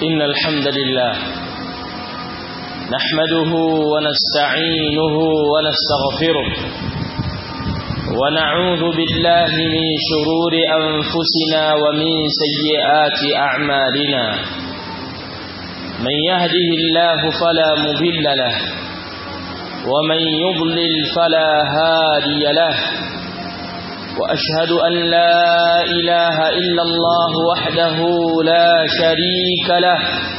إن الحمد لله نحمده ونستعينه ونستغفره ونعوذ بالله من شرور أنفسنا ومن سيئات أعمالنا من يهده الله فلا مضل له ومن يضلل فلا هادي له وأشهد أن لا إله إلا الله وحده لا شريك له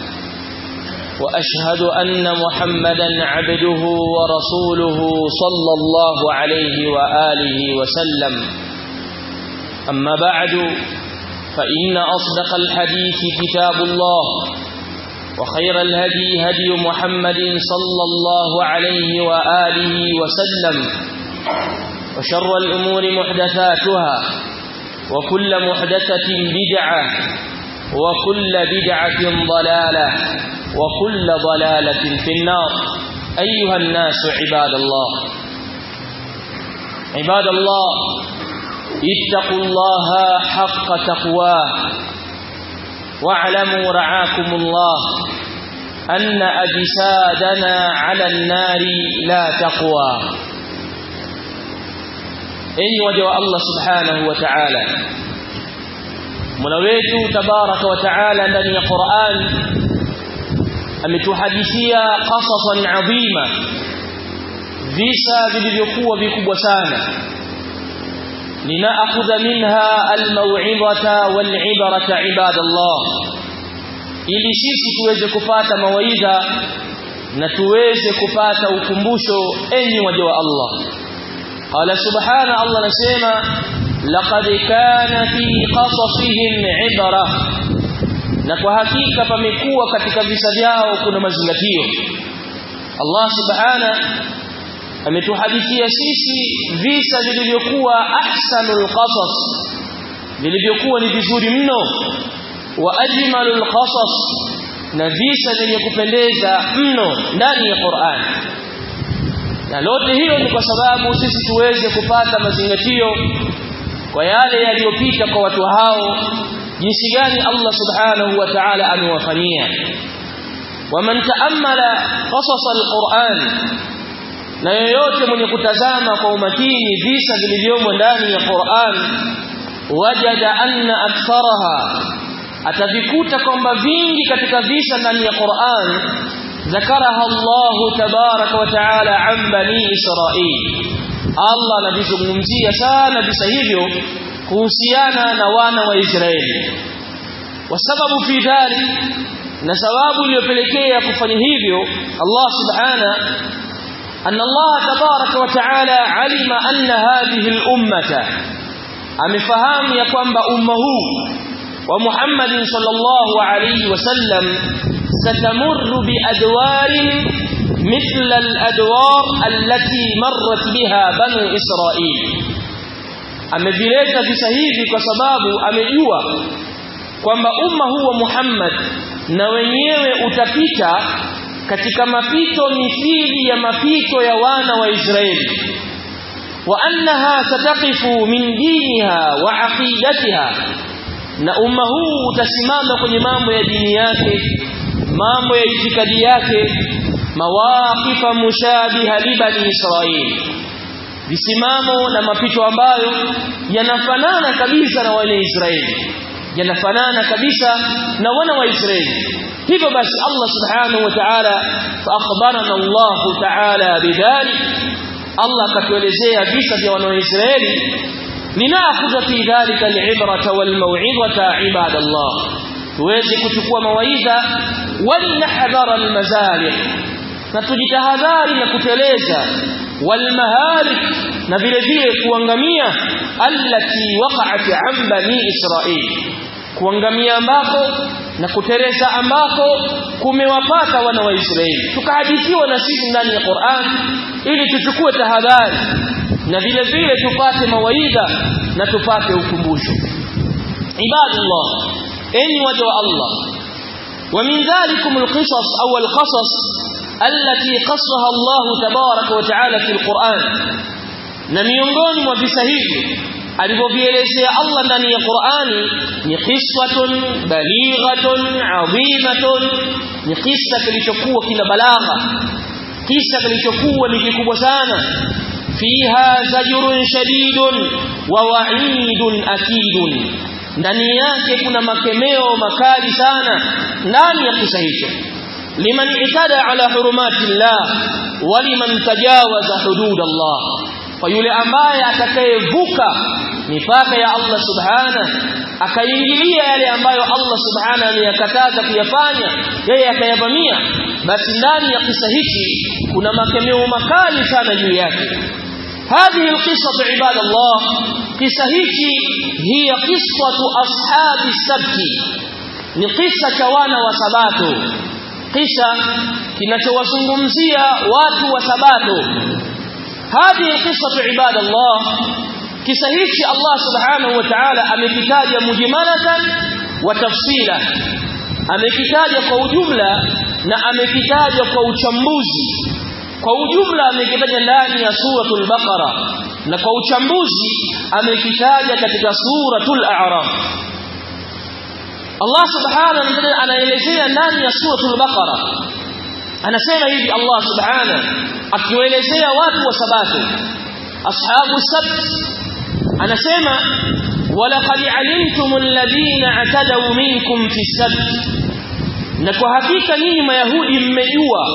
وأشهد أن محمدا عبده ورسوله صلى الله عليه وآله وسلم أما بعد فإن أصدق الحديث كتاب الله وخير الهدي هدي محمد صلى الله عليه وآله وسلم وشر الأمور محدثاتها وكل محدثة بدعة وكل بدعة ضلالة وكل ضلالة في النار أيها الناس عباد الله عباد الله اتقوا الله حق تقواه واعلموا رعاكم الله أن أجسادنا على النار لا تقوى enyi waja wa Allah subhanahu wa ta'ala Mola wetu tabaraka wa ta'ala ndani ya Qur'an ametuhadithia qasasan adhima visa vilivyokuwa vikubwa sana linaakhudha minha almaw'idhata wal'ibrata ibadallah ili sisi tuweze kupata mawaidha na tuweze kupata ukumbusho enyi waja wa Allah قال سبحانه الله نسمع لقد كان في قصصهم عبره na kwa hakika pamekuwa katika visa vyao kuna mazingatio Allah subhana ametuhadithia sisi visa vilivyokuwa ahsanul qasas vilivyokuwa ni vizuri mno wa ajmalul qasas na visa vyenye kupendeza mno ndani ya Qur'an na lote hilo ni kwa sababu sisi tuweze kupata mazingatio kwa yale yaliyopita kwa watu hao jinsi gani Allah subhanahu wa ta'ala amewafanyia waman ta'ammala qasas alquran na yoyote mwenye kutazama kwa umakini visa vilivyomo ndani ya Qur'an wajada anna aktharaha atavikuta kwamba vingi katika visa ndani ya Qur'an ذكرها الله تبارك وتعالى عن بني إسرائيل الله anavizungumzia sana visa hivyo kuhusiana na wana wa Israeli wasababu fi dhalik na sababu iliyopelekea kufanya hivyo Allah subhana أن الله تبارك وتعالى علم أن هذه الأمة أمفهام يقوم بأمه ومحمد صلى الله عليه وسلم ستمر بأدوار مثل الأدوار التي مرت بها بنو إسرائيل amevileta visa hivi kwa sababu amejua kwamba umma huu wa Muhammad na wenyewe utapita katika mapito mithili ya mapito ya wana wa Israeli wa annaha sataqifu min diniha wa aqidatiha na umma huu utasimama kwenye mambo ya dini yake mambo ya itikadi yake mawaqifa mushabiha li bani Israili visimamo na mapito ambayo yanafanana kabisa na wale Israeli yanafanana kabisa na wana wa Israeli hivyo basi Allah subhanahu wa ta'ala fa akhbarana Allah ta'ala bidhalik Allah katuelezea visa vya wana wa Israeli linakhudha fi dhalika al-ibrata wal maw'izata ibadallah tuweze kuchukua mawaidha walnahdhara almazalik na tujitahadhari na kuteleza walmahalik na vile vile kuangamia allati waqa'at an bani israil kuangamia ambako na kuteleza ambako kumewapata wana wa Israeli tukahadithiwa na sisi ndani ya Qur'an ili tuchukue tahadhari na vile vile tupate mawaidha na tupate ukumbusho ibadallah enyi waja wa Allah ومن ذلكم القصص أو القصص التي قصها الله تبارك وتعالى في القرآن na miongoni mwa visa hivi alivyovielezea Allah ndani ya Qur'ani ni qissatun balighatun adhimatun ni kisa kilichokuwa kina balagha kisa kilichokuwa ni kikubwa sana fiha zajrun shadidun wa wa'idun akidun ndani yake kuna makemeo makali sana ndani ya kisa hicho liman itada ala hurumati llah wa liman tajawaza hudud Allah kwa yule ambaye atakayevuka mipaka ya Allah subhana akaingilia yale ambayo Allah subhana ameyakataza kuyafanya yeye akayavamia basi ndani ya kisa hiki kuna makemeo makali sana juu yake هذه القصة عباد الله قصة هيكي هي قصة أصحاب السبت نقصة كوانا وسباتو قصة kinachowazungumzia watu wa sabato هذه القصة عباد الله kisa hichi Allah subhanahu wa ta'ala amekitaja mujmalatan wa tafsila amekitaja kwa ujumla na amekitaja kwa uchambuzi kwa ujumla amekitaja ndani ya suratul baqara na kwa uchambuzi amekitaja katika suratul a'raf Allah subhanahu wa ta'ala anaelezea ndani ya suratul baqara anasema hivi Allah subhanahu akiwaelezea watu wa sabato ashabu sabt anasema walaqad alimtum alladhina atadaw minkum fi sabt na kwa hakika nyinyi mayahudi mmejua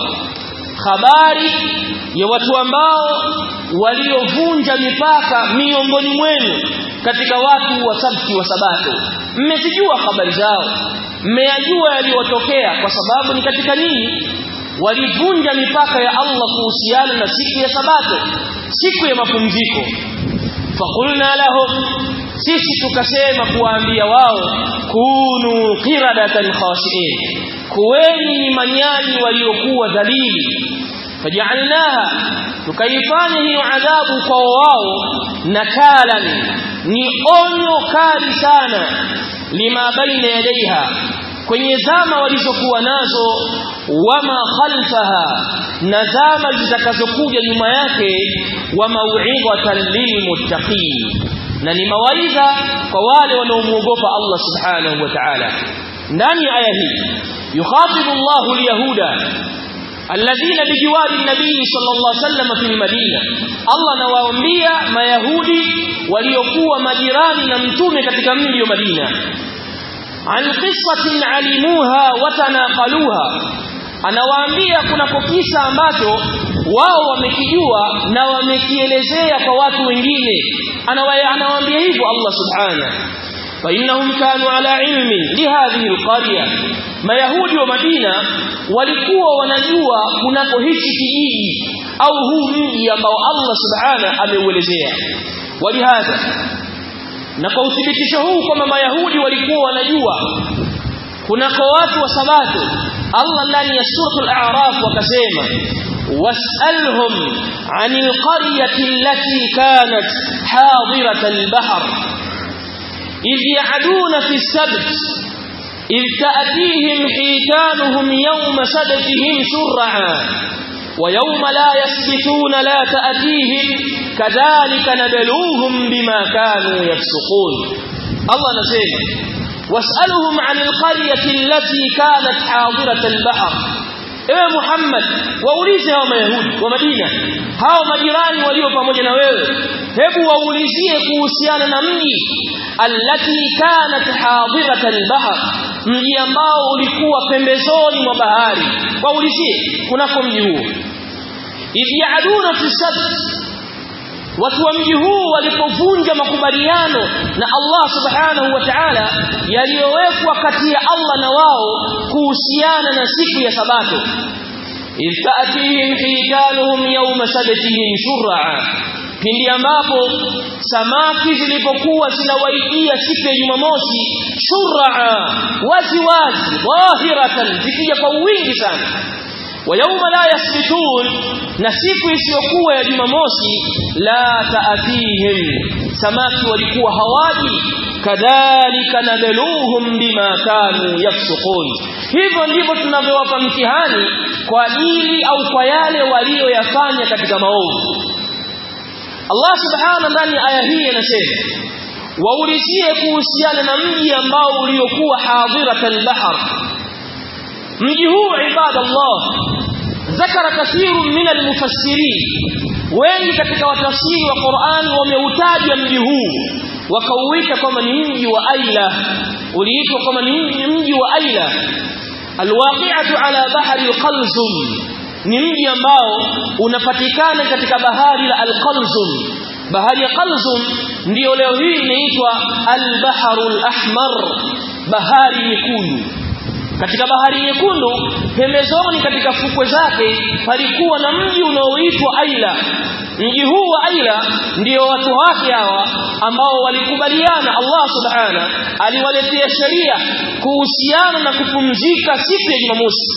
habari ya watu ambao waliovunja mipaka miongoni mwenu katika watu wa sabti wa sabato mmezijua habari zao mmeyajua yaliyotokea kwa sababu ni katika nini walivunja mipaka ya Allah kuhusiana na siku ya sabato siku ya mapumziko fakulna lahum sisi tukasema kuwaambia wao kunu qiradatan khashiin kuweni ni manyani waliokuwa dhalili faj'alnaha tukaifanya hiyo adhabu kwa wao nakalan ni onyo kali sana lima baina yadaiha kwenye zama walizokuwa nazo wama khalfaha na zama zitakazokuja nyuma yake wa mau'izatan lilmuttaqin na ni mawaidha kwa wale wanaomuogopa Allah subhanahu wa ta'ala ndani ya aya hii yukhatibu Allahu alyahuda alladhina bijiwari nabii sallallahu alaihi wasallam fi madina Allah anawaambia mayahudi waliokuwa majirani na mtume katika mji wa Madina an qissatin alimuha wa tanaqaluha anawaambia kuna kisa ambacho wao wamekijua na wamekielezea kwa watu wengine anawaambia hivyo Allah subhanahu فإنهم كانوا على علم لهذه القرية ما يهودي ومدينة walikuwa wanajua kunako hichi kijiji au huu mji ambao Allah subhanahu ameuelezea walihadha na kwa uthibitisho huu kwamba mayahudi walikuwa wanajua kunako watu wa sabato Allah ndani ya suratul a'raf wakasema was'alhum 'anil qaryati allati kanat hadiratal bahr إذ يعدون في السبت إذ تأتيهم حيتانهم يوم سبتهم شرعا ويوم لا يسبتون لا تأتيهم كذلك نبلوهم بما كانوا يفسقون الله نسيم واسألهم عن القرية التي كانت حاضرة البحر ewe Muhammad waulize hao mayahudi wa Madina hao majirani walio pamoja na wewe hebu waulizie kuhusiana na mji allati kanat hadirat albahr mji ambao ulikuwa pembezoni mwa bahari waulizie kunako mji huo idh ya'duna fi sabt watu wa mji huu walipovunja makubaliano na Allah subhanahu wa ta'ala yaliyowekwa kati ya Allah na wao kuhusiana na siku ya sabato iltaatihim hitanuhum yawma sabtihim shur'a pindi ambapo samaki zilipokuwa zinawaidia siku ya Jumamosi shur'a wazi wazi dhahiratan zikija kwa wingi sana wa yawma la yasbitun na siku isiyokuwa ya Jumamosi la taatihim samaki walikuwa hawaji kadhalika nabeluhum bima kanu yafsukun hivyo ndivyo tunavyowapa mtihani kwa ajili au kwa yale walioyafanya katika maovu Allah subhanahu ndani aya hii anasema waulizie kuhusiana na mji ambao uliokuwa hadirat al-bahr mji huu ibadallah ذكر كثير من المفسرين wengi katika watafsiri wa Qur'an wameutaja mji huu wakauita kama ni mji wa Aila uliitwa kama ni mji wa Aila alwaqi'atu ala bahri alqalzum ni mji ambao unapatikana katika bahari la alqalzum bahari ya qalzum ndiyo leo hii inaitwa albahrul ahmar bahari nyekundu katika bahari nyekundu pembezoni katika fukwe zake palikuwa na mji unaoitwa Aila mji huu wa Aila ndio watu wake hawa ambao walikubaliana Allah subhana aliwaletea sheria kuhusiana na kupumzika siku ya Jumamosi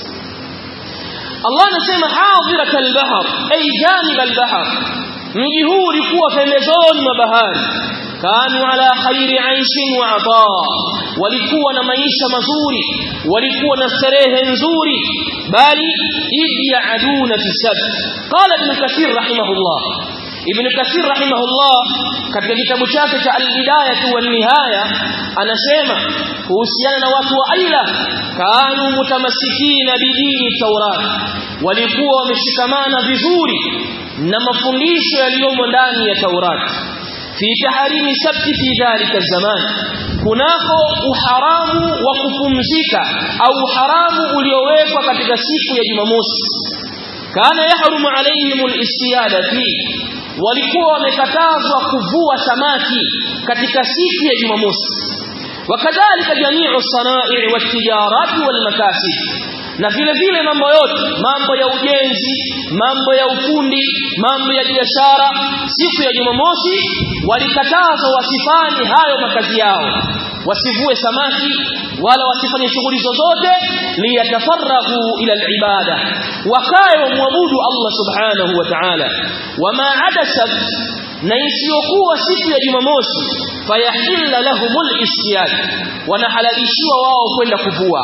Allah anasema hadirat al-bahr ay janib al-bahr mji huu ulikuwa pembezoni mwa bahari kanu ala khairi aishin wa ataa walikuwa na maisha mazuri walikuwa na starehe nzuri bali idh yaaduna fi sabt qala ibn kathir rahimahullah ibn kathir rahimahullah katika kitabu chake cha al-bidayah wa nihaya anasema kuhusiana na watu wa aila kanu mutamassikina bidini taurat walikuwa wameshikamana vizuri na mafundisho yaliyomo ndani ya taurati fi taharimi sabti fi dhalika zaman kunako uharamu wa kupumzika au uharamu uliowekwa katika siku ya Jumamosi kana yahrumu alaihim alistiyada fi walikuwa wamekatazwa kuvua samaki katika siku ya Jumamosi wakadhalika jami'u sanai' watijarati walmakasib na vile vile mambo yote mambo ya ujenzi mambo ya ufundi mambo ya biashara siku ya Jumamosi walikatazwa wasifanye hayo makazi yao wasivue samaki wala wasifanye shughuli zozote liyatafarrahu ila alibada wakae wamwabudu Allah subhanahu wa ta'ala wama adasat na isiyokuwa siku ya Jumamosi fayahilla lahumul istiyad wanahalalishiwa wao kwenda kuvua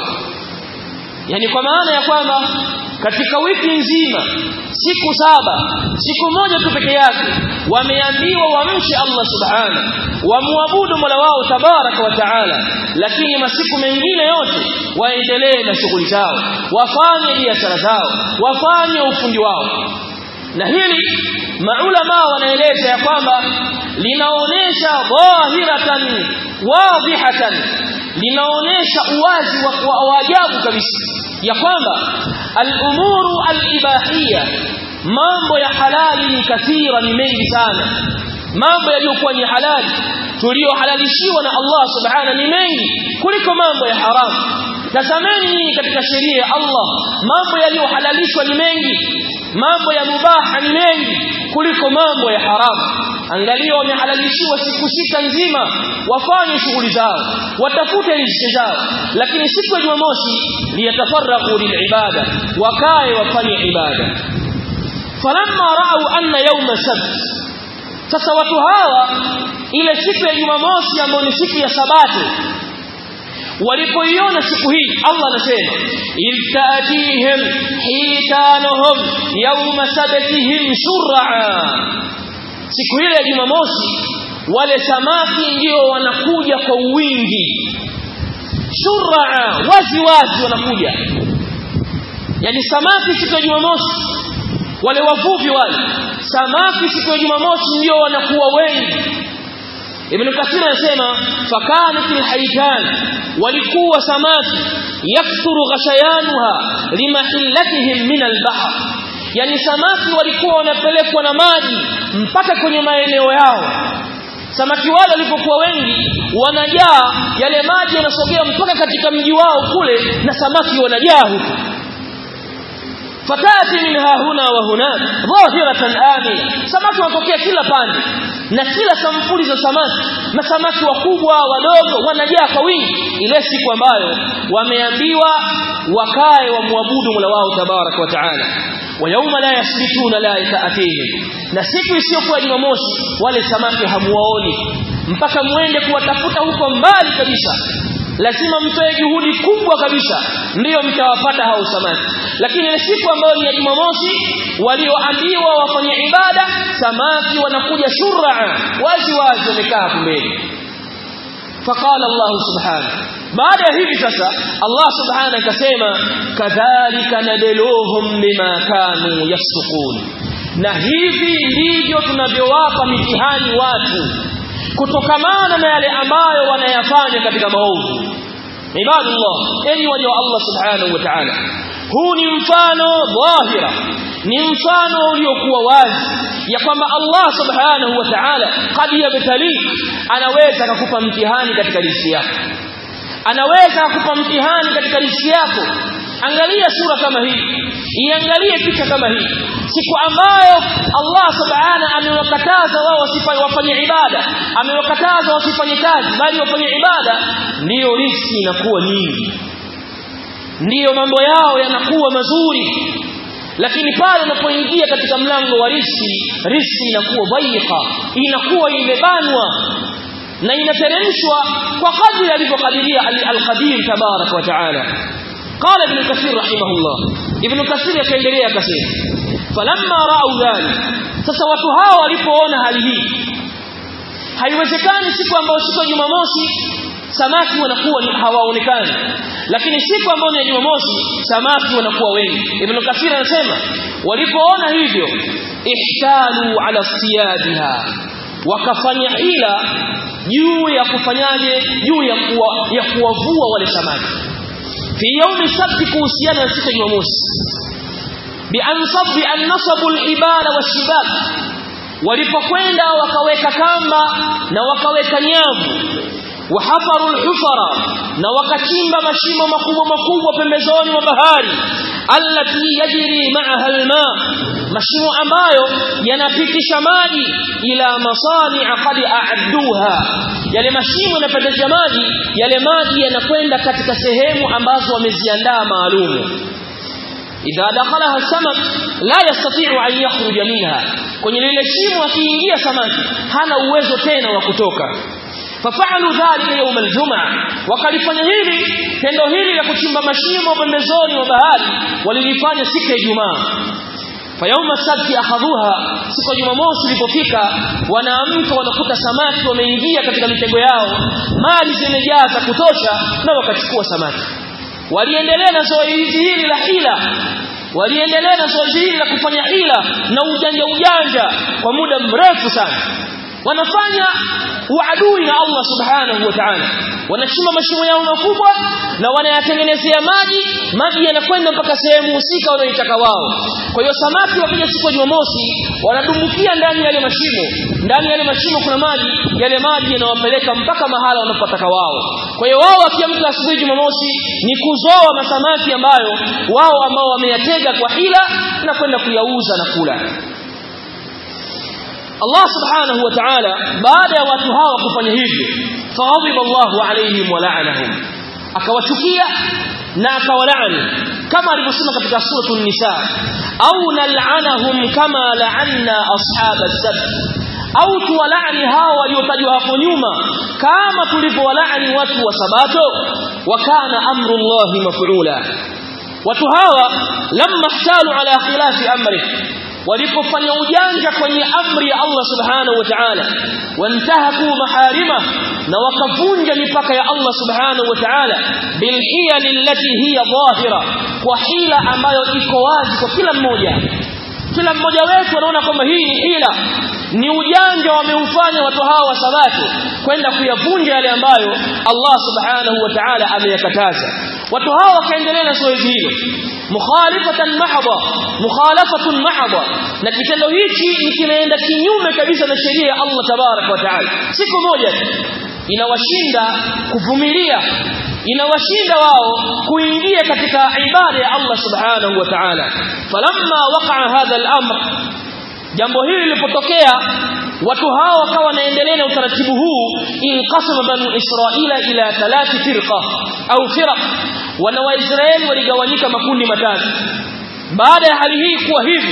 yani kwa maana ya kwamba katika wiki nzima siku saba siku moja tu peke yake wameambiwa wamche Allah subhana wamwabudu Mola wao tabaraka wa taala lakini masiku mengine yote waendelee na shughuli zao wafanye biashara zao wafanye ufundi wao na hili maulama wanaeleza ya kwamba linaonesha dhahiratan wadhihatan linaonesha uwazi wa ajabu kabisa ya kwamba al-umuru al-ibahiyya mambo ya halali ni kathira ni mengi sana mambo yaliyokuwa ni halali tuliohalalishiwa na Allah subhana ni mengi kuliko mambo ya haramu tazameni nyinyi katika sheria ya Allah mambo yaliyohalalishwa ni mengi mambo ya mubaha ni mengi kuliko mambo ya haramu angalia wamehalalishiwa siku sita nzima wafanye shughuli zao watafute riziki zao lakini siku ya Jumamosi liyatafarraqu lilibada wakae wafanye ibada falamma ra'u anna yawma sabt sasa watu hawa ile siku ya Jumamosi ambayo ni siku ya sabato walipoiona siku hii Allah anasema iltatihim hitanuhum yawma sabtihim shur'a siku ile ya Jumamosi wale samaki ndio wanakuja kwa wingi shur'a wazi wazi wanakuja yani samaki siku ya Jumamosi wale wavuvi wale samaki siku ya Jumamosi ndio wanakuwa wengi Ibn Kathir anasema fakanatil haitan walikuwa samaki yakthuru ghashayanuha limahillatihim min albahr yani samaki walikuwa wanapelekwa na maji mpaka kwenye maeneo yao samaki wale walipokuwa wengi wanajaa yale maji yanasogea mpaka katika mji wao kule na samaki wanajaa huko fatati minha huna wa hunak dhahiratan amina samaki wanatokea kila pande na kila sampuli za samaki masamaki wakubwa wadogo wanajaa kwa wingi ile siku ambayo wameambiwa wakae wamwabudu Mola wao tabarak wa taala wa yauma la yasbituna la yataatihim na siku isiyokuwa Jumamosi wale samaki hamuwaoni mpaka muende kuwatafuta huko mbali kabisa lazima mtoe juhudi kubwa kabisa ndiyo mtawapata hao samaki lakini ile siku ambayo ni ya Jumamosi walioambiwa wafanye ibada samaki wanakuja shur'a wazi wazi wamekaa kumbele فقال الله سبحانه بعد hivi sasa Allah subhanahu akasema kadhalika nadeluhum bima kanu yafsukun na hivi ndivyo tunavyowapa mitihani watu kutokamana na yale ambayo wanayafanya katika maovu ibadullah enyi waja wa Allah subhanahu wa ta'ala huu ni mfano dhahira ni mfano uliokuwa wazi ya kwamba Allah subhanahu wa ta'ala qad yabtali anaweza kukupa mtihani katika riziki yako anaweza kukupa mtihani katika riziki yako angalia sura kama hii iangalie picha kama hii siku ambayo Allah subhanahu amewakataza wao wasifanye wafanye ibada amewakataza wasifanye kazi bali wafanye ibada ndiyo riziki inakuwa nyingi ndiyo mambo yao yanakuwa mazuri lakini pale unapoingia katika mlango wa riski riski inakuwa dhaika inakuwa imebanwa na inateremshwa kwa kadri alivyokadiria al-qadir tabarak wa taala qala ibn kathir rahimahullah ibn kathir akaendelea akasema falamma ra'u dhalik sasa watu hao walipoona hali hii haiwezekani siku ambayo siku ya Jumamosi samaki wanakuwa hawaonekani lakini siku ambayo ni ya Jumamosi samaki wanakuwa wengi Ibn Kathir anasema walipoona hivyo ihtalu ala siyadiha wakafanya hila juu ya kufanyaje juu ya kuwa, ya kuwavua wale samaki fi yaumi sabti kuhusiana na siku ya Jumamosi bi ansab an nasabu al-ibada washibab walipokwenda wakaweka kamba na wakaweka nyavu wahafaru alhufara na wakachimba mashimo makubwa makubwa pembezoni mwa bahari allati yajri ma'aha alma mashimo ambayo yanapitisha maji ila masani'a qad a'adduha yale mashimo yanapitisha maji yale maji yanakwenda katika sehemu ambazo wameziandaa maalumu idha dakhalaha samak la yastati'u an yakhruja minha kwenye lile shimo akiingia samaki hana uwezo tena wa kutoka fafalu dhalika yawm aljumaa wakalifanya hili tendo hili la kuchimba mashimo pembezoni mwa bahari walilifanya siku ya Ijumaa fayauma sabti akhadhuha siku ya Jumamosi ilipofika wanaamka wanakuta samaki wameingia katika mitego yao mali zimejaa za kutosha na wakachukua samaki waliendelea na zoezi hili la hila waliendelea na zoezi hili la kufanya hila na ujanja ujanja kwa muda mrefu sana wanafanya uadui na Allah subhanahu wa ta'ala wanachimba mashimo yao makubwa na wanayatengenezea maji maji yanakwenda mpaka sehemu husika wanaoitaka wao kwa hiyo samaki wakija siku ya Jumamosi wanadumbukia ndani ya yale mashimo ndani ya yale mashimo kuna maji yale maji yanawapeleka mpaka mahala wanapotaka wao kwa hiyo wao wakiamka asubuhi Jumamosi ni kuzoa masamaki ambayo wao ambao wameyatega kwa hila na kwenda kuyauza na kula Allah subhanahu wa ta'ala baada ya watu hawa kufanya hivyo faghadhiba Allahu alayhim wa la'anahum akawachukia na akawalaani kama alivyosema katika suratul nisa au nal'anahum kama la'anna ashab as-sabt au tuwalaani hao waliotajwa hapo nyuma kama tulivyowalaani watu wa sabato wa kana amru Allahi maf'ula watu hawa lamma ihtalu ala khilafi amri walipofanya ujanja kwenye amri ya Allah subhanahu wa ta'ala wantahaku maharima na wakavunja mipaka ya Allah subhanahu wa ta'ala bilhiyal allati hiya dhahira kwa hila ambayo iko wazi kwa kila mmoja kila mmoja wetu anaona kwamba hii ni hila ni ujanja wameufanya watu hawa wa sabato kwenda kuyavunja yale ambayo Allah subhanahu wa ta'ala ameyakataza watu hawa wakaendelea na zoezi hilo mukhalifatan mahdha mukhalafatun mahdha na kitendo hichi ni kinaenda kinyume kabisa na sheria ya Allah tabarak wa taala siku moja inawashinda kuvumilia inawashinda wao kuingia katika ibada ya Allah subhanahu wa ta'ala falamma waqa'a hadha al-amr jambo hili lilipotokea watu hao wakawa wanaendelea na utaratibu huu inqasama banu israila ila thalathi firqa au firaq wana waisraeli waligawanyika makundi matatu baada ya hali hii kuwa hivyo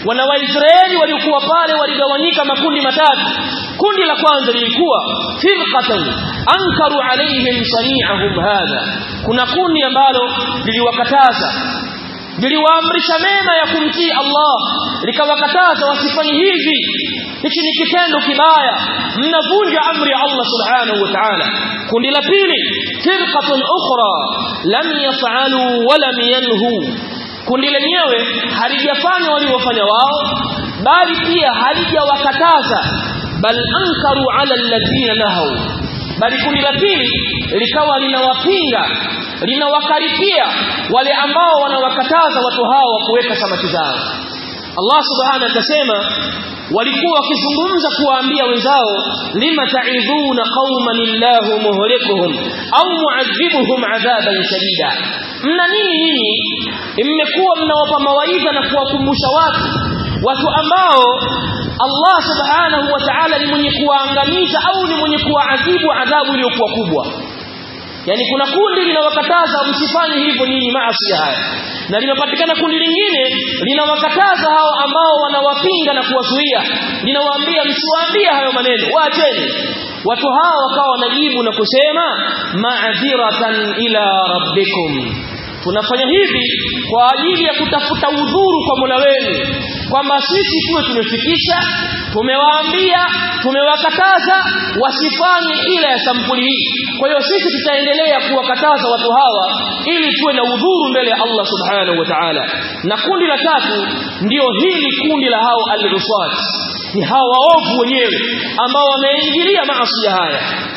wana waisraeli waliokuwa pale waligawanyika makundi matatu kundi la kwanza lilikuwa firqatan ankaru alaihim sani'ahum hadha kuna kundi ambalo liliwakataza liliwaamrisha mema ya kumtii Allah likawakataza wasifanye hivi hichi ni kitendo kibaya mnavunja amri ya Allah subhanahu wa ta'ala kundi la pili firqatun ukhra lam yaf'alu wa lam yanhu kundi lenyewe halijafanya waliofanya wao bali pia halijawakataza bal ankaru ala alladhina nahaw bali kundi la pili likawa linawapinga linawakaripia wale ambao wanawakataza watu hao kuweka samaki zao Allah subhanahu atasema walikuwa wakizungumza kuwaambia wenzao lima ta'idhuna qauman illahu muhlikuhum au mu'adhibuhum adhaban shadida mna nini nyinyi mmekuwa mnawapa mawaidha na kuwakumbusha watu watu ambao Allah subhanahu wa ta'ala ni mwenye kuwaangamiza au ni mwenye kuwaadhibu adhabu iliyokuwa kubwa yani kuna kundi linawakataza msifanye hivyo nyinyi maasi haya na limepatikana kundi lingine linawakataza hao ambao wanawapinga na kuwazuia linawaambia msiwaambie hayo maneno waacheni watu hao wakawa wanajibu na kusema ma'dhiratan ila rabbikum tunafanya hivi kwa ajili ya kutafuta udhuru kwa Mola wenu kwamba sisi tuwe tumefikisha tumewaambia tumewakataza wasifanye ila ya sampuli hii kwa hiyo sisi tutaendelea kuwakataza watu hawa ili tuwe na udhuru mbele ya Allah subhanahu wa ta'ala na kundi la tatu ndio hili kundi la hao al-rusat ni hao waovu wenyewe ambao wameingilia maasi haya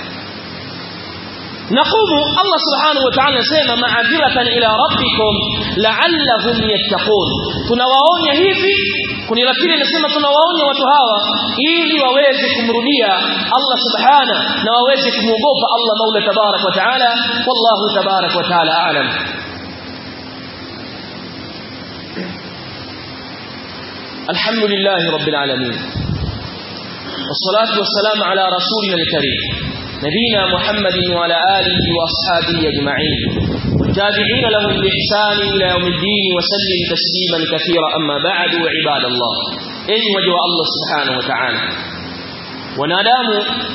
نقوم الله سبحانه وتعالى سيما معذرة إلى ربكم لعلهم يتقون tunawaonya hivi kuni la pili nasema tunawaonya watu hawa ili waweze kumrudia Allah subhana na waweze kumwogopa Allah Mola tabarak wa taala wallahu tabarak wa taala aalam الحمد لله رب العالمين والصلاة والسلام على رسولنا الكريم نبينا محمد وعلى آله وأصحابه أجمعين والتابعين لهم بإحسان إلى يوم الدين وسلم تسليما كثيرا أما بعد وعباد الله أي وجه الله سبحانه وتعالى ونادام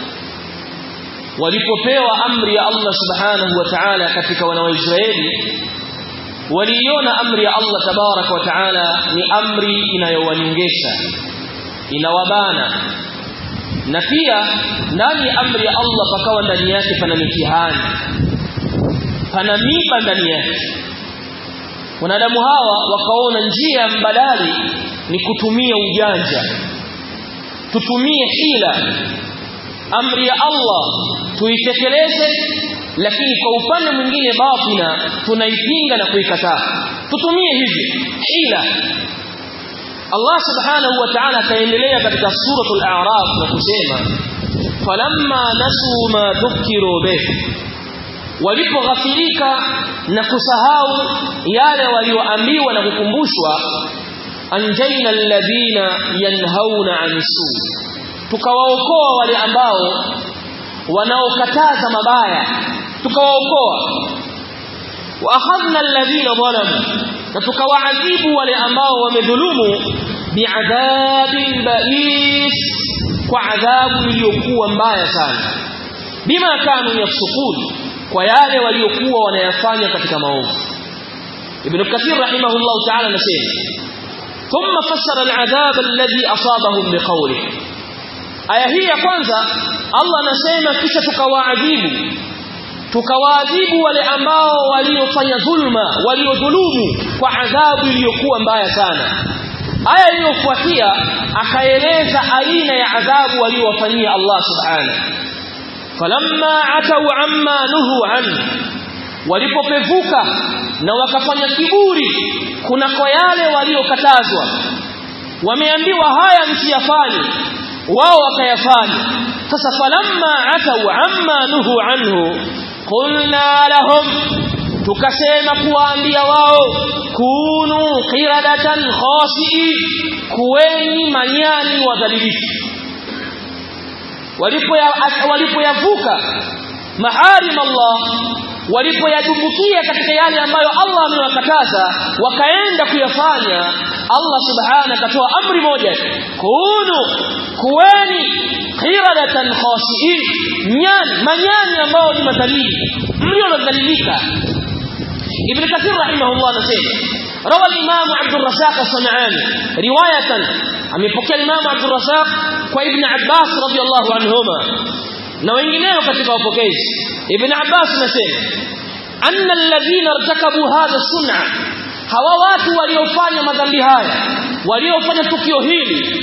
walipopewa amri ya Allah subhanahu wa ta'ala katika wana wa Israeli waliiona amri ya Allah tabarak wa ta'ala ni amri inayowanyongesha inawabana na pia ndani ya amri ya Allah pakawa ndani yake pana mitihani pana miba ndani yake wanadamu hawa wakaona njia mbadali ni kutumia ujanja tutumie hila amri ya Allah tuitekeleze lakini kwa upande mwingine batina tunaipinga na kuikataa tutumie hivi hila Allah subhanahu wa ta'ala akaendelea katika suratul a'raf na kusema falamma nasu ma dhukiru bih walipoghafilika na kusahau yale walioambiwa na kukumbushwa anjaina alladhina yanhauna anisu tukawaokoa wale ambao wanaokataza mabaya tukawaokoa wa akhadna alladhina zalamu na tukawaadhibu wale ambao wamedhulumu biadhabin ba'is kwa adhabu iliyokuwa mbaya sana bima kanu yafsukun kwa yale waliokuwa wanayafanya katika maovu ibn kathir rahimahullah ta'ala anasema thumma fassara al'adhab alladhi asabahum biqawlihi aya hii ya kwanza Allah anasema kisha tukawaadhibu tukawaadhibu wale ambao waliofanya dhulma waliodhulumu kwa adhabu iliyokuwa mbaya sana aya iliyofuatia akaeleza aina ya adhabu waliowafanyia Allah subhanahu falamma atau amma nuhu an walipopevuka na wakafanya kiburi kunako yale waliokatazwa wameambiwa haya msiyafanye wao wakayafanya sasa falamma atau amma nuhu anhu qulna lahum tukasema kuwaambia wao kunu qiradatan khasi'i kuweni manyani wadhalilifu walipoyavuka maharim Allah walipoyadumbukia katika yale ambayo Allah amewakataza wakaenda kuyafanya Allah subhanahu akatoa amri moja kunu kuweni qiradatan khasiin nyani manyani ambao ni madhalili mlionadhalilika ibn kathir rahimahullah anasema روى الإمام عبد الرزاق الصنعاني رواية عم يفكر الإمام عبد الرزاق وابن عباس رضي الله عنهما na wengineo katika wapokezi ibn abbas anasema anna alladhina irtakabu hadha sun'a hawa watu waliofanya madhambi haya waliofanya tukio hili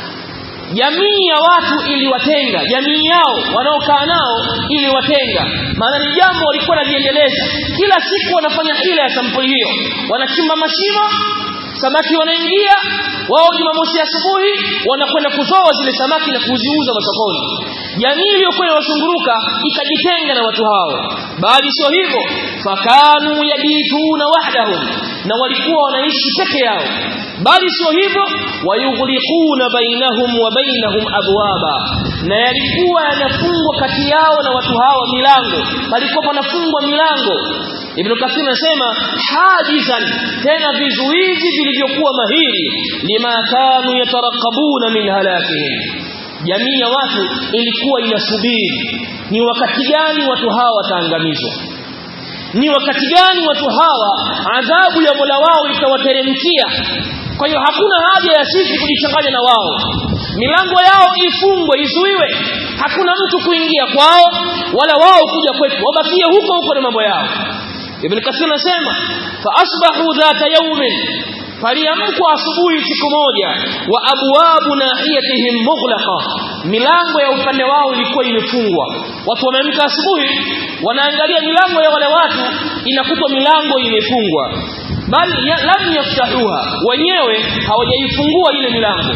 jamii ya watu iliwatenga jamii yao wanaokaa nao iliwatenga maana ni jambo walikuwa wanajiendeleza kila siku wanafanya hila ya sampuli hiyo wanachimba mashimo samaki wanaingia wao jumamosi asubuhi wanakwenda kuzoa zile samaki na kuziuza masokoni jamii iliyokuwa inawashunguruka ikajitenga na watu hao bali sio hivyo fakanu yabituna wahdahum na walikuwa wanaishi peke yao bali sio hivyo wayughliquna bainahum wa bainahum abwaba na yalikuwa yanafungwa kati yao na watu hawa milango palikuwa panafungwa milango Ibn Kathir anasema hajizan tena vizuizi vilivyokuwa mahiri lima kanu yatarakabuna min halakihim jamii ya watu ilikuwa inasubiri ni wakati gani watu hawa wataangamizwa ni wakati gani watu hawa adhabu ya Mola wao itawateremkia kwa hiyo hakuna haja ya sisi kujichanganya na wao milango yao ifungwe izuiwe hakuna mtu kuingia kwao wala wao kuja kwetu wabakie huko huko na mambo yao Ibn Kathir anasema fa asbahu dhata yawmin faliamkwa asubuhi siku moja wa abwabu nahiyatihim mughlaqa milango ya upande wao ilikuwa imefungwa watu wameamka asubuhi wanaangalia milango ya wale watu inakutwa milango imefungwa bali ya, lam yaftahuha wenyewe hawajaifungua ile milango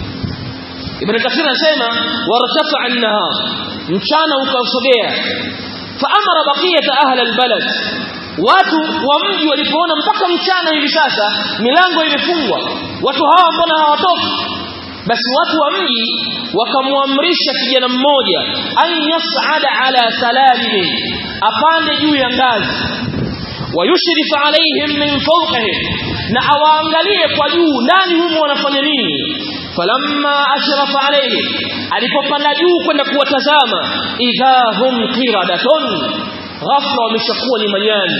Ibn Kathir anasema wartafa an-nahar mchana ukasogea fa amara baqiyata ahli al-balad watu wa mji walipoona mpaka mchana hivi sasa milango imefungwa watu hawa mbona hawatoki basi watu wa mji wakamwamrisha kijana mmoja an yas'ada ala salalimin apande juu ya ngazi wayushrif alaihim min fawqihim na awaangalie kwa juu ndani humo wanafanya nini falamma ashrafa alayhi alipopanda juu kwenda kuwatazama idha hum qiradatun ghafla wameshakuwa ni manyani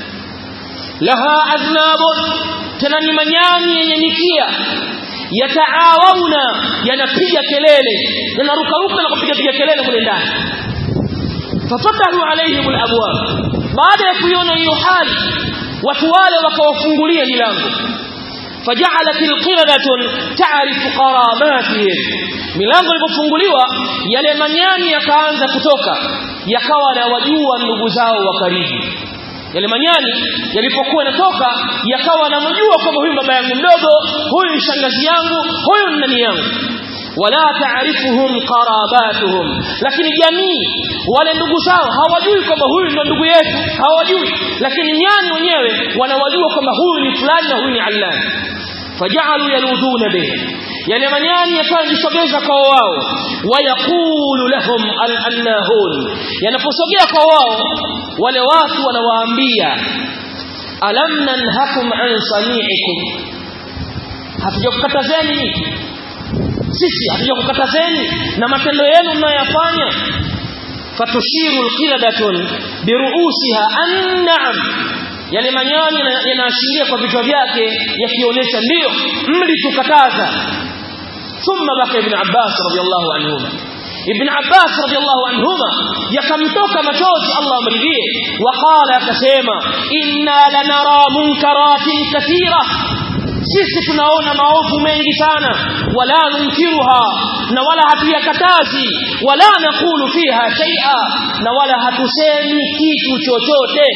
laha adhnabun tena ni manyani yenye mikia yataawuna yanapiga kelele yanarukaruka na kupiga piga kelele kule ndani fafatahu alaihim alabwab baada ya kuiona hiyo hali watu wale wakawafungulia milango فجعلت القردة تعرف قراباتهم milango ilipofunguliwa yale manyani yakaanza kutoka yakawa na wajua ndugu zao wa karibu yale manyani yalipokuwa yanatoka yakawa namjua kwamba huyu baba yangu mdogo huyu ni shangazi yangu huyu ni nani yangu wala taarifuhum qarabatuhum lakini jamii wale ndugu zao hawajui kwamba huyu ndio ndugu yetu hawajui lakini nyani wenyewe wanawajua kwamba huyu ni fulani na huyu ni allani fajalu yaluduna bihi yale manyani yakajisogeza kwa wao wayaqulu lahum al-annahun yanaposogea kwa wao wale watu wanawaambia alam nanhakum an sani'ikum hatujakukatazeni sisi hatujakukatazeni na matendo yenu mnayoyafanya fatushiru alqiladatun biruusiha an-na'am yale manyani yanaashiria kwa vichwa vyake yakionyesha ndio mlitukataza thumma baka ibn Abbas radiyallahu anhuma ibn Abbas radiyallahu anhuma yakamtoka machozi Allah amridhie waqala akasema inna lanara munkaratin kathira sisi tunaona maovu mengi sana wala nunkiruha na wala hatuyakatazi wala nakulu fiha shay'a na wala hatusemi kitu chochote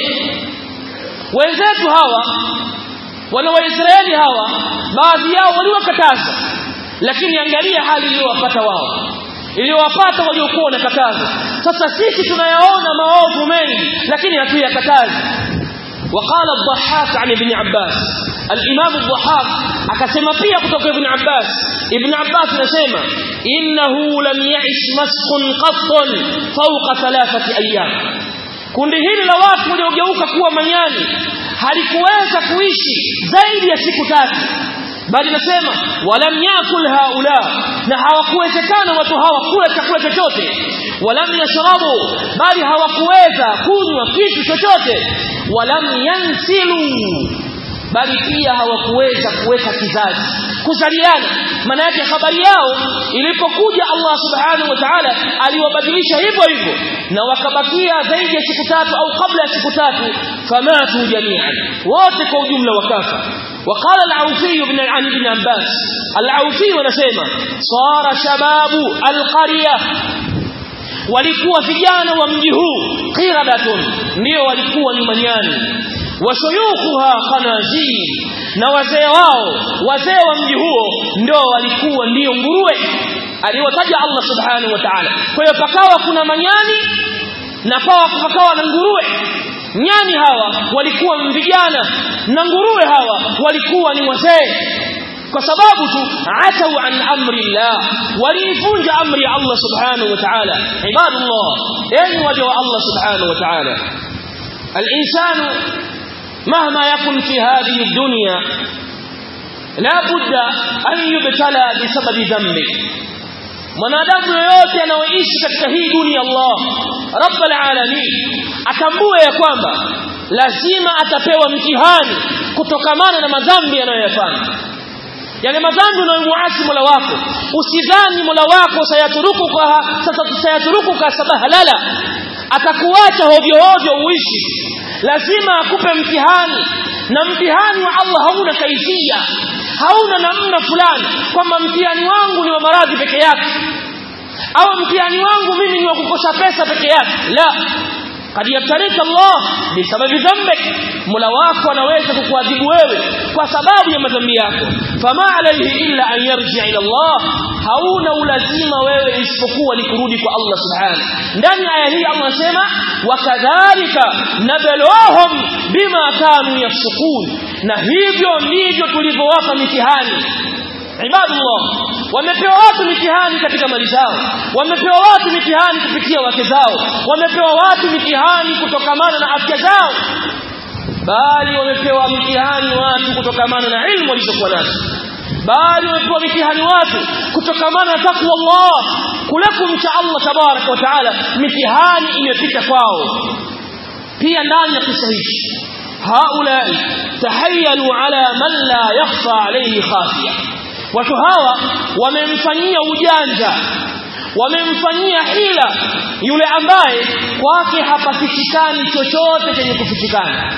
wenzetu hawa wana waisraeli hawa baadhi yao waliwakataza lakini angalia hali iliyowapata wao iliyowapata waliokuwa wanakataza sasa sisi tunayaona maovu mengi lakini hatuyakatazi وقال الضحاك عن ابن عباس الإمام الضحاك akasema pia kutoka ibn Abbas ibn Abbas anasema innahu lam ya'ish maskhun qattun fawqa thalathati ayyam kundi hili la watu waliogeuka kuwa manyani halikuweza kuishi zaidi ya siku tatu bali nasema walam yakul haula na hawakuwezekana watu hawa kula chakula chochote walam yashrabu bali hawakuweza kunywa kitu chochote walam yansilu bali pia hawakuweza kuweka kizazi kuzaliana maana yake habari yao ilipokuja Allah subhanahu wa ta'ala aliwabadilisha hivyo hivyo na wakabakia zaidi ya siku tatu au kabla ya siku tatu famatu jami'an wote kwa ujumla wakafa وقال العوفي بن عن ابن عباس العوفي ونسيما صار شباب القرية walikuwa vijana wa mji huu qiradatun ndio walikuwa ni manyani washuyukhuha khanazir na wazee wao wazee wa mji huo ndio walikuwa ndio nguruwe aliwataja Allah subhanahu wa ta'ala kwa hiyo pakawa kuna manyani na pakawa na nguruwe nyani hawa walikuwa vijana na nguruwe hawa walikuwa ni wazee kwa sababu tu atau an amri Allah waliivunja amri ya Allah subhanahu wa ta'ala ibadullah yani waja wa Allah subhanahu wa ta'ala الانسان مهما يكن في هذه الدنيا لا بد ان يبتلى بسبب ذنبه mwanadamu yoyote anaoishi katika hii dunia Allah rabbul alamin atambue ya kwamba lazima atapewa mtihani kutokamana na madhambi anayoyafanya yale madhambi unayomuasi Mola wako usidhani Mola wako sayaturukuka sasa sayaturukuka sabahalala atakuacha hovyo hovyo uishi lazima akupe mtihani na mtihani wa Allah hauna kaifia hauna namna fulani kwamba mtihani wangu ni wa maradhi peke yake au mtihani wangu mimi ni wa kukosa pesa peke yake la قد يبتليك الله بسبب ذنبك mola wako anaweza kukuadhibu wewe kwa sababu ya madhambi yako fama alayhi illa an yarji ila Allah hauna ulazima wewe isipokuwa ni kurudi kwa Allah subhanahu ndani ya aya hii Allah anasema wakadhalika nabluhum bima kanu yafsukun na hivyo ndivyo tulivyowapa mitihani ibadullah wamepewa watu mitihani katika mali zao wamepewa watu mitihani kupitia wake zao wamepewa watu mitihani kutokamana na afya zao bali wamepewa mitihani watu kutokamana na ilmu walizokuwa nazo bali wamepewa mitihani watu kutokamana na takwa Allah kule kumcha Allah tabarak wa taala mitihani imepita kwao pia ndani ya kisa hichi haulai tahayyalu ala man la yakhfa alayhi khafiya watu hawa wamemfanyia ujanja wamemfanyia hila yule ambaye kwake hapafichikani chochote chenye kufichikana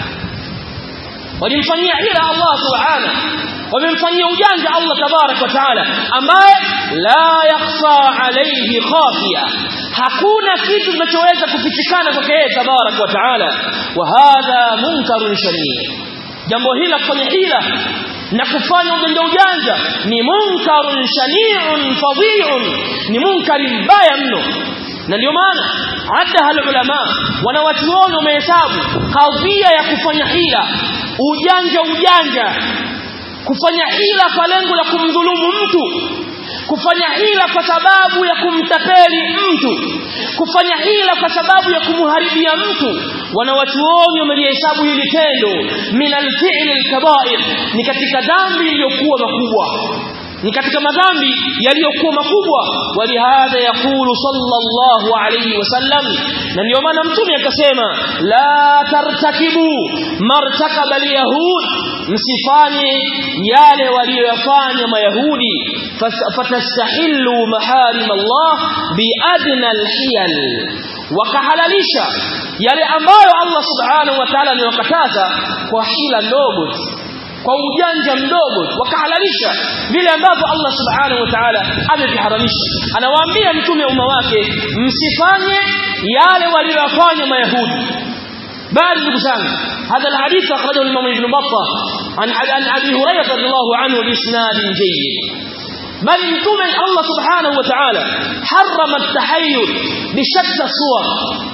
walimfanyia hila Allah subhanahu wamemfanyia ujanja Allah tabarak wa taala ambaye la yakhfa alayhi khafiya hakuna kitu kinachoweza kufichikana kwake yeye tabarak wa taala wa hadha munkarun shanii jambo hili la kufanya hila na kufanya ujanja ujanja ni munkarun shani'un fadhi'un ni munkari mbaya mno na ndio maana hata ulama wanawachuoni wamehesabu kadhia ya kufanya hila ujanja ujanja kufanya hila kwa lengo la kumdhulumu mtu kufanya hila kwa sababu ya kumtapeli mtu kufanya hila kwa sababu ya kumharibia mtu wanawachuoni wamelihesabu hili tendo min alfi'l alkaba'ir ni katika dhambi iliyokuwa makubwa ni katika madhambi yaliyokuwa makubwa walihadha yakulu sallallahu alayhi wasallam na ndio maana mtume akasema la tartakibu martakaba alyahud msifanye yale waliyoyafanya mayahudi fatastahillu maharim Allah biadna alhiyal wakahalalisha yale ambayo Allah subhanahu wa ta'ala amewakataza kwa hila ndogo kwa ujanja mdogo wakahalalisha vile ambavyo Allah subhanahu wa ta'ala ameviharamisha anawaambia mtume umma wake msifanye yale waliyofanya mayahudi bali ndugu zangu هذا الحديث أخرجه الإمام ابن بطة عن عن أبي هريرة رضي الله عنه بإسناد جيد بل متوم الله سبحانه وتعالى حرم التحيل بشتى الصور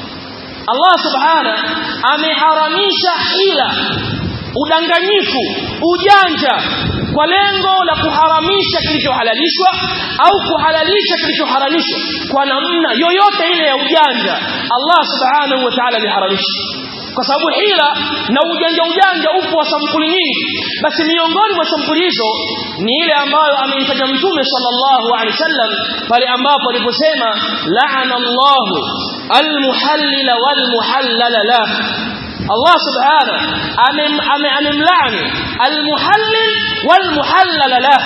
الله سبحانه ameharamisha hila udanganyifu ujanja kwa lengo la kuharamisha kilichohalalishwa au kuhalalisha kilichoharamishwa kwa namna yoyote ile ya ujanja Allah subhanahu wa ta'ala aliharamisha kwa sababu hila na ujanja ujanja upo wa sampuli nyingi basi miongoni mwa sampuli hizo ni ile ambayo ameitaja mtume sallallahu alaihi wasallam pale ambapo aliposema la'ana Allahu almuhallila walmuhallala la Allah subhanahu amemlaani almuhallil walmuhallala la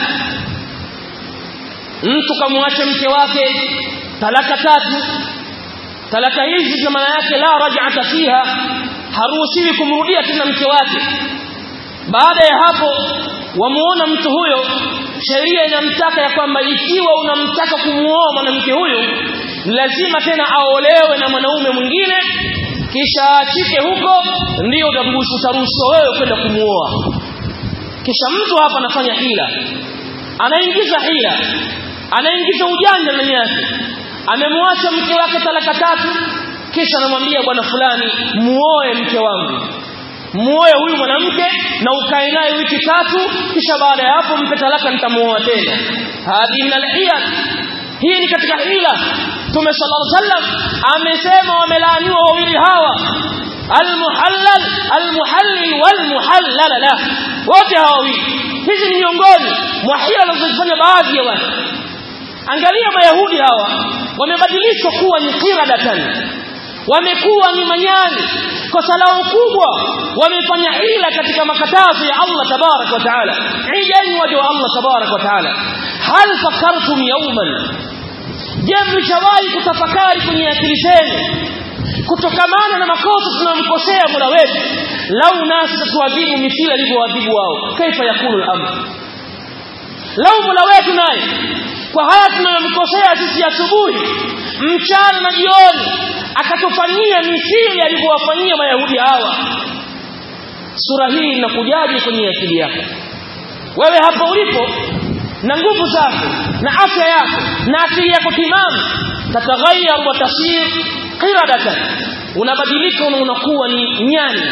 mtu kamwacha mke wake talaka tatu talaka hizi zina maana yake la raj'ata fiha haruhusiwi kumrudia tena mke wake baada ya hapo wamuona mtu huyo sheria inamtaka ya kwamba ikiwa unamtaka kumuoa mwanamke huyu lazima tena aolewe na mwanaume mwingine kisha aachike huko ndio utaruhusiwa wewe kwenda kumuoa kisha mtu hapa anafanya hila anaingiza hila anaingiza ujanja ndani yake amemwacha mke wake talaka tatu kisha anamwambia bwana fulani muoe mke wangu muoe huyu mwanamke na ukae naye wiki tatu kisha baada ya hapo mpe talaka nitamuoa tena hadi min alhiyal hii ni katika hila Mtume sallallahu alaihi wasallam amesema wamelaaniwa wawili hawa almuhallal almuhallil walmuhallal la wote hawa wawili hizi ni miongoni mwa hila wanazofanya baadhi ya watu angalia mayahudi hawa wamebadilishwa kuwa ni qiradatan wamekuwa ni manyani kosa lao kubwa wamefanya hila katika makatazo ya Allah tabarak wa taala ijeni waja wa Allah tabarak wa taala hal fakartum yawman je mlishawahi kutafakari kwenye akili zenu kutokamana na makosa tunamkosea Mola wetu lau nasi tuadhibu mithili alivyoadhibu wao kaifa yakunu al-amr lau Mola wetu naye kwa haya tunayomkosea sisi asubuhi mchana na jioni akatufanyia mithili alivyowafanyia mayahudi hawa sura hii inakujaje kwenye akili yako wewe hapo ulipo na nguvu zako na afya yako na akili yako timamu tataghayyar wa tasir qiradatan unabadilika na unakuwa ni nyani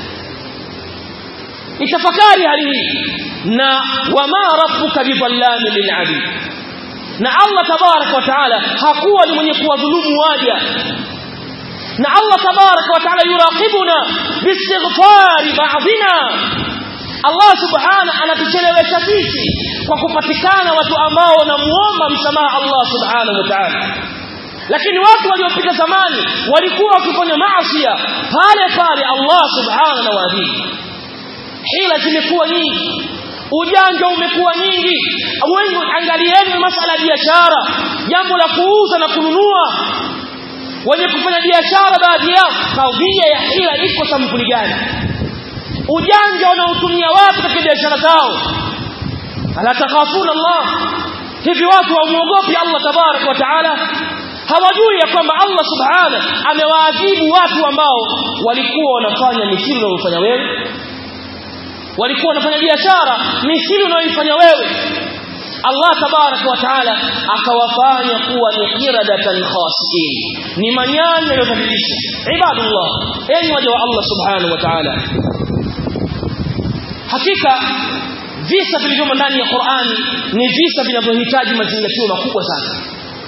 itafakari hali hii na wama rabbuka bidhallami lilabid na Allah tabarak wa taala hakuwa ni mwenye kuwadhulumu waja na Allah tabarak wa taala yuraqibuna biistighfari ba'dina Allah subhana anatuchelewesha sisi kwa kupatikana watu ambao wanamuomba msamaha Allah subhanahu wa ta'ala lakini watu waliopita zamani walikuwa wakifanya maasi pale pale Allah subhanahu na waadhibu hila zimekuwa nyingi ujanja umekuwa nyingi wengi angalieni masala ya biashara jambo la kuuza na kununua wenye kufanya biashara baadhi yao kadhia ya hila iko sampuli gani ujanja wanaotumia watu katika biashara zao ala takhafuna Allah hivi watu hawamuogopi Allah tabarak wa taala hawajui ya kwamba Allah subhanahu amewaadhibu watu ambao walikuwa wanafanya mithili unayofanya wewe walikuwa wanafanya biashara mithili unayoifanya wewe Allah tabarak wa taala akawafanya kuwa ni qiradatan khasiin ni manyanya yaliyobadilishwa ibadullah enyi waja wa Allah subhanahu wa taala hakika visa vilivyomo ndani ya Qur'ani ni visa vinavyohitaji mazingatio makubwa sana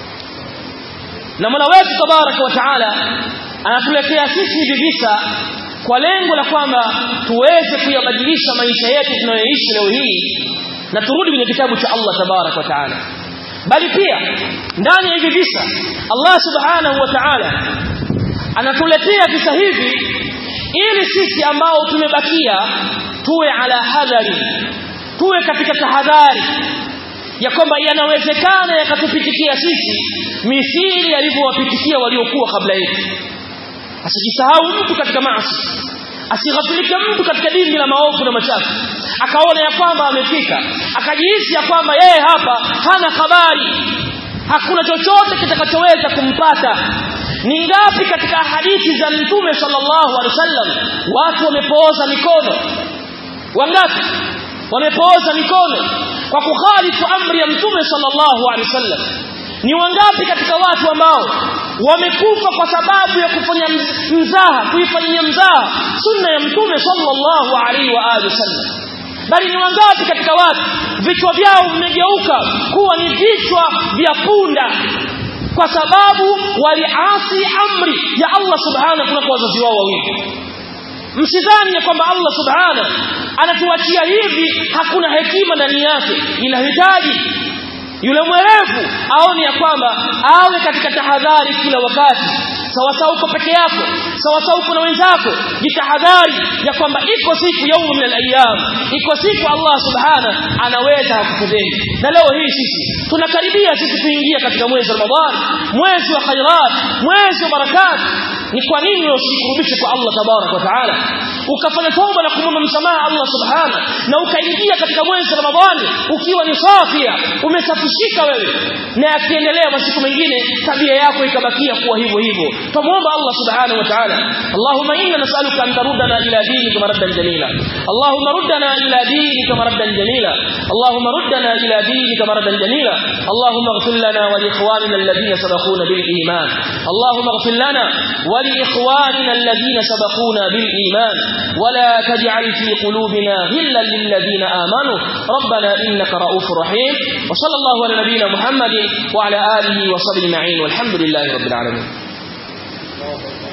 na Mola wetu tabaraka wa taala anatuletea sisi hivi visa kwa lengo la kwamba tuweze kuyabadilisha maisha yetu tunayoishi leo hii na turudi kwenye kitabu cha Allah tabarak wa taala bali pia ndani ya hivi visa Allah subhanahu wa ta'ala anatuletea visa hivi ili sisi ambao tumebakia tuwe ala hadhari tuwe katika tahadhari ya kwamba yanawezekana yakatupitikia sisi mithili yalivyowapitikia waliokuwa kabla yetu asijisahau mtu katika maasi asighafilike mtu katika dini la maovu na machafu akaona ya kwamba amefika akajihisi ya kwamba yeye hapa hana habari hakuna chochote kitakachoweza kumpata ni ngapi katika hadithi za mtume sallallahu alaihi wasallam watu wamepooza mikono wangapi wamepooza mikono kwa kukhalifu amri ya mtume sallallahu alaihi wasallam ni wangapi katika watu ambao wamekufa kwa sababu ya kufanya mzaha kuifanyia mzaha sunna ya mtume sallallahu alaihi wa alihi wasallam bali ni wangapi katika watu vichwa vyao vimegeuka kuwa ni vichwa vya punda kwa sababu waliasi amri ya Allah subhanahu kuna kwa wazazi wao wawili msidhani ya kwamba Allah subhanahu anatuachia hivi hakuna hekima ndani yake inahitaji yule mwerevu aone ya kwamba awe katika tahadhari kila wakati sawa sawa uko peke yako sawa sawa uko na wenzako jitahadhari ya kwamba iko siku yaumu min al-ayyam iko siku Allah subhana anaweza kukudheni na leo hii sisi tunakaribia sisi kuingia katika mwezi wa Ramadhan mwezi wa khairat mwezi wa barakat ni kwa nini usikurubishe kwa Allah tabarak wa taala ukafanya toba na kumwomba msamaha Allah subhana na ukaingia katika mwezi wa Ramadhani ukiwa ni safia umesafishika wewe na akiendelea masiku mengine tabia yako ikabakia kuwa hivyo hivyo tumuomba Allah subhanahu wa ta'ala Allahumma inna nas'aluka an taruddana ila dinika maraddan jamila Allahumma ruddana ila dinika maraddan jamila Allahumma ruddana ila dinika maraddan jamila Allahumma ighfir lana wa li ikhwanina alladhina sabaquna bil iman Allahumma ighfir lana wa li ikhwanina alladhina sabaquna bil iman ولا تجعل في قلوبنا غلا للذين آمنوا ربنا إنك رؤوف رحيم وصلى الله على نبينا محمد وعلى آله وصحبه أجمعين والحمد لله رب العالمين